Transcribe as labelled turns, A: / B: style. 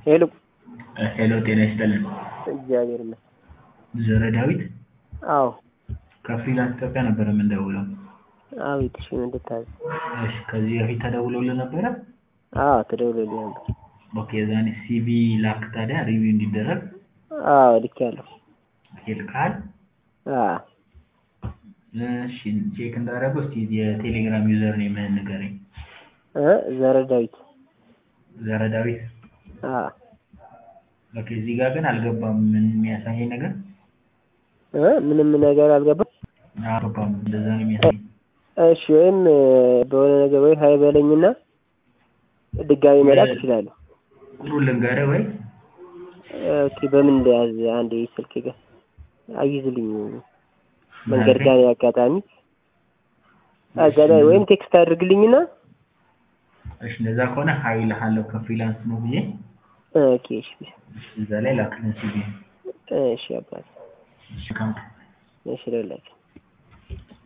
A: ሄሎ
B: ሄሎ ጤና ይስጥልን።
A: እግዚአብሔር ይመስገን።
B: ዘረ ዳዊት
A: አዎ
B: ከፍሪላንስ ኢትዮጵያ ነበር የምንደውለው።
A: አቤት። እሺ ምን ልታዘዝ?
B: እሺ ከዚህ በፊት ተደውሎልህ ነበረ?
A: አዎ ተደውሎልኝ ነበር።
B: ኦኬ ዛኔ ሲቪ ላክ ታዲያ ሪቪው እንዲደረግ
A: አዎ ልኬያለሁ።
B: ይልካል።
A: አዎ
B: እሺ ቼክ እንዳደረገው እስኪ የቴሌግራም ዩዘር ኔምህን ንገረኝ።
A: እ ዘረ ዳዊት
B: ዘረ ዳዊት
A: አዎ
B: ኦኬ እዚህ ጋር ግን አልገባም። ምን የሚያሳየኝ ነገር
A: እ ምንም ነገር አልገባም።
B: አልገባም። እንደዛ ነው የሚያሳየኝ።
A: እሺ ወይም በሆነ ነገር ወይ ሀይ በለኝና ድጋሚ መላክ እችላለሁ።
B: ቁጥሩን ልንገርህ ወይ?
A: ኦኬ በምን እንደያዝ አንዴ ስልክ ጋር አይዝልኝ መንገድ ጋር አጋጣሚ አጋጣሚ ወይም ቴክስት አድርግልኝና
B: እሺ እንደዛ ከሆነ ሀይ እልሃለሁ ከፍሪላንስ ነው ብዬ
A: ኦኬ እሺ
B: እዛ ላይ ላክልን ሲቪ
A: እሺ አባት
B: እሺ ካምፕ
A: እሺ ለላችሁ